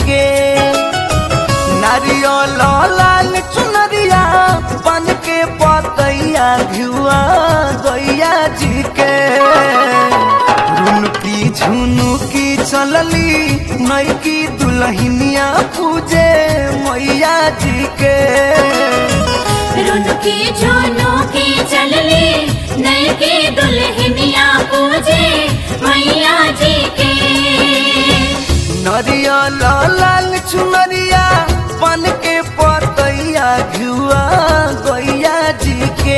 के नारियल लाल चुनरिया बन के पतैया घुआ गैया जी के रुनकी झुनुकी चलली नैकी दुल्हनिया पूजे मैया जी के रुनुकी झुनुकी चलली नैकी दुल्हनिया पूजे मैया जी के नरियल लाल चुनरिया बन के पतैया घुआ गैया जी के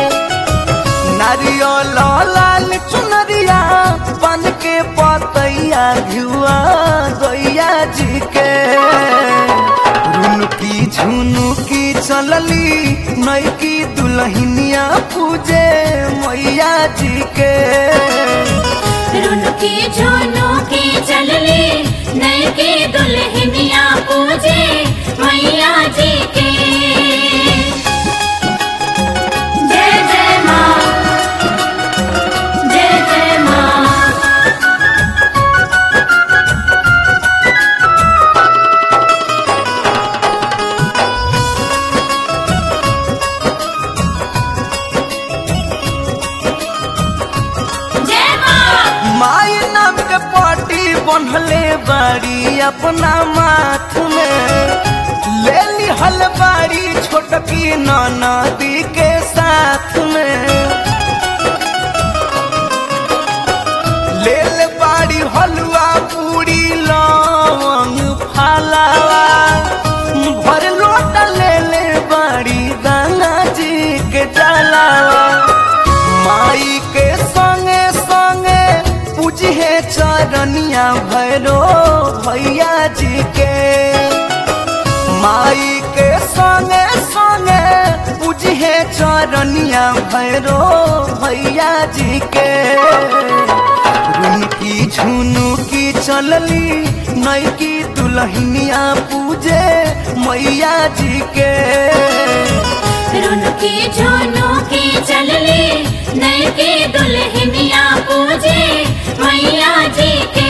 नारियल लाल चुनरिया बन के पतैया घुआ गैया जी के रुनकी झुनुकी चलली नैकी दुल्हनिया पूजे मैया जी के रुनुकी झुनुकी चलली नैकी दुल्हनिया पूजे मैया जी के जय जय माँ जय जय माँ जय माँ माई नाम के पाटी बन्हले बाड़ी अपना माथ में ले लिहल बाड़ी छोटकी नदी के साथ में ले ले बाड़ी हलवा पूरी लवंग फलावा भर लोट ले ले बाड़ी गंगा जी के जलावा माई के संगे संगे पूजे चरनिया भैरो भैया जी के माई के संगे संगे पूजे चरनिया भैरो भैया जी के रुनकी झुनुकी चलली नैकी दुल्हनिया पूजे मैया जी के रुनुकी झुनुकी चलली नैकी दुल्हनिया पूजे मैया जी के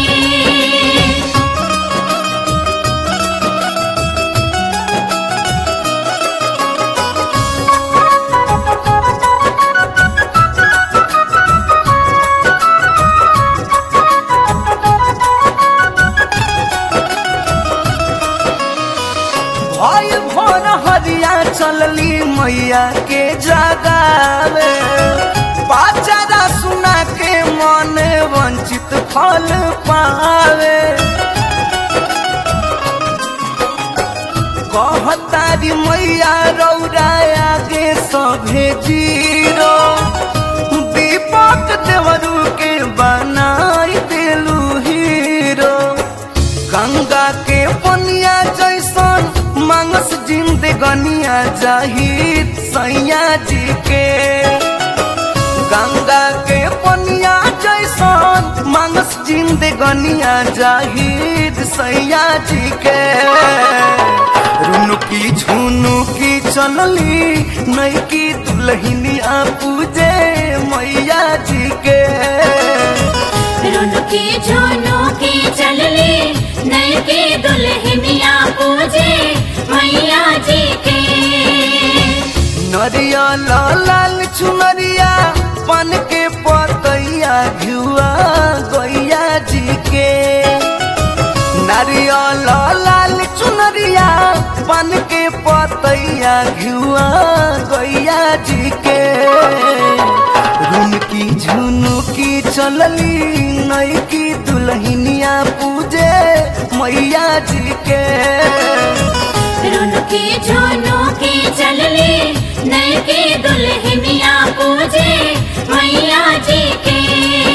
भाई भोर हरिया चलली मैया के जगावे पाचारा सुना के मन वंचित फल पावे कहतारी मैया रौरा आगे सभे जीरो दीपक देवरू के बनाई देलू हीरो गंगा के पनिया जैसन मांगस जिंदगनिया जाहिद सैया जी के गंगा के पनिया जैसन मांगस जिंदगनिया जाहिद सैया जी के रुनुकी झुनुकी चलली नैकी दुल्हनिया पूजे मैया जी के रुनुकी झुनुकी चलली नैकी दुल्हनिया पूजे मैया जी के नरियल लाल चुनरिया पन के पतैया घुआ गैया जी के नारियल लाल चुनरिया पन के पतैया घुआ गैया जी के रुनकी झुनुकी चलली नैकी दुल्हनिया पूजे मैया जी के रुनुकी झुनुकी चलली नैकी दुल्हनिया पूजे मैया जी के